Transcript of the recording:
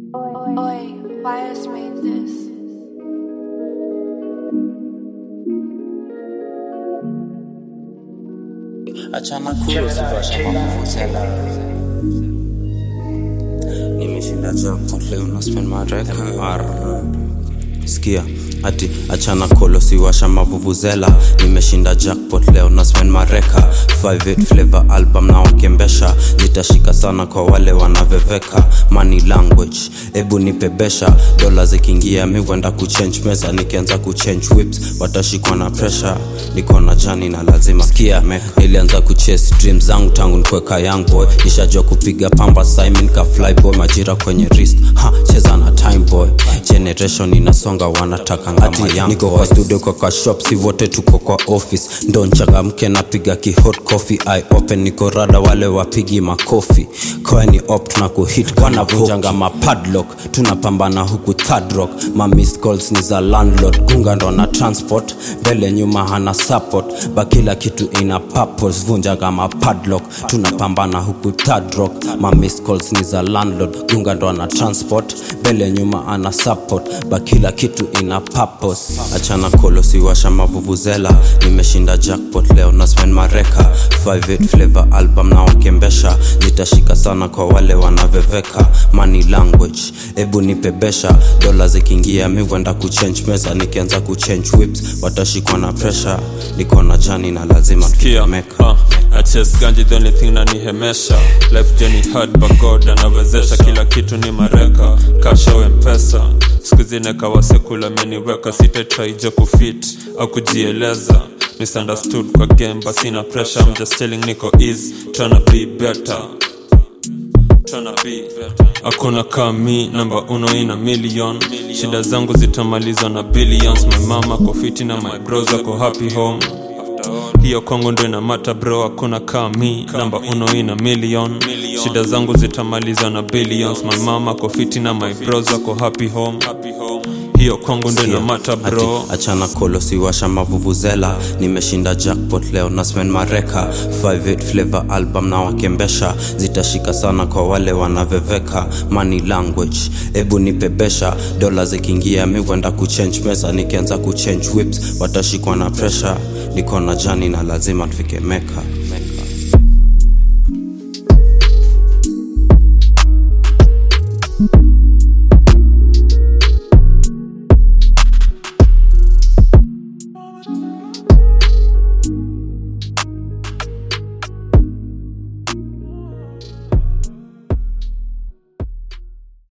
Oi, why has made this? achana kulo sivasha mavuvuzela nimeshinda jackpot leo na spend mareka skia ati achana kolo siwasha mavuvuzela nimeshinda jackpot leo na spend mareka 58 flavor album na wakembesha zitashika sana kwa wale wanaveveka money language ebu nipebesha dola zikiingia mi kwenda kuchange meza nikianza kuchange whips watashikwa na pressure niko na jani na lazima skia nilianza kuchase dream zangu tangu nikuweka young boy nishajua kupiga pamba simon ka fly boy majira kwenye wrist ha cheza na time boy generation inasonga wanataka ngama yangu niko kwa studio kwa kwa shop si wote tuko kwa office ndo nchangamke napiga ki hot coffee i open niko rada wale wapigi makofi koeni op tuna kuhit wanavunjanga mapadlock tunapambana huku third rock ma missed calls ni za landlord gunga ndo na transport mbele nyuma hana support ba kila kitu ina purpose vunjaga mapadlock tunapambana huku third rock ma missed calls ni za landlord gunga ndo na transport mbele nyuma ana support ba kila kitu ina purpose achana kolo siwasha mavuvuzela nimeshinda jackpot leo na spend mareka 58 flavor album na wakembesha zitashika sana kwa wale wanaveveka money language ebu nipebesha dola zikiingia mi kwenda kuchange meza nikianza kuchange whips watashikwa na pressure niko na jani na lazima Kia, tutemeka uh, I chase ganji the only thing nanihemesha life journey hard but God anawezesha kila kitu ni mareka kasha au mpesa siku zine kawasekula ameniweka sitatraijo kufit au kujieleza misunderstood kwa game but sina pressure I'm just telling niko easy tryna be better tryna be hakuna kami namba uno ina million shida zangu zitamalizwa na billions my mama ko fiti na my bros ako happy home hiyo kwangu ndo ina mata bro hakuna kami namba uno ina million shida zangu zitamalizwa na billions my mama ko fiti na my bros ako happy home hiyo kwangu ndo ina mata bro Ati, achana kolo siwasha mavuvuzela nimeshinda jackpot leo na spend mareka 58 flavor album na wakembesha zitashika sana kwa wale wanaveveka money language ebu nipebesha dola zikiingia mi kwenda kuchange meza nikianza kuchange whips watashikwa na pressure niko na jani na lazima tufike meka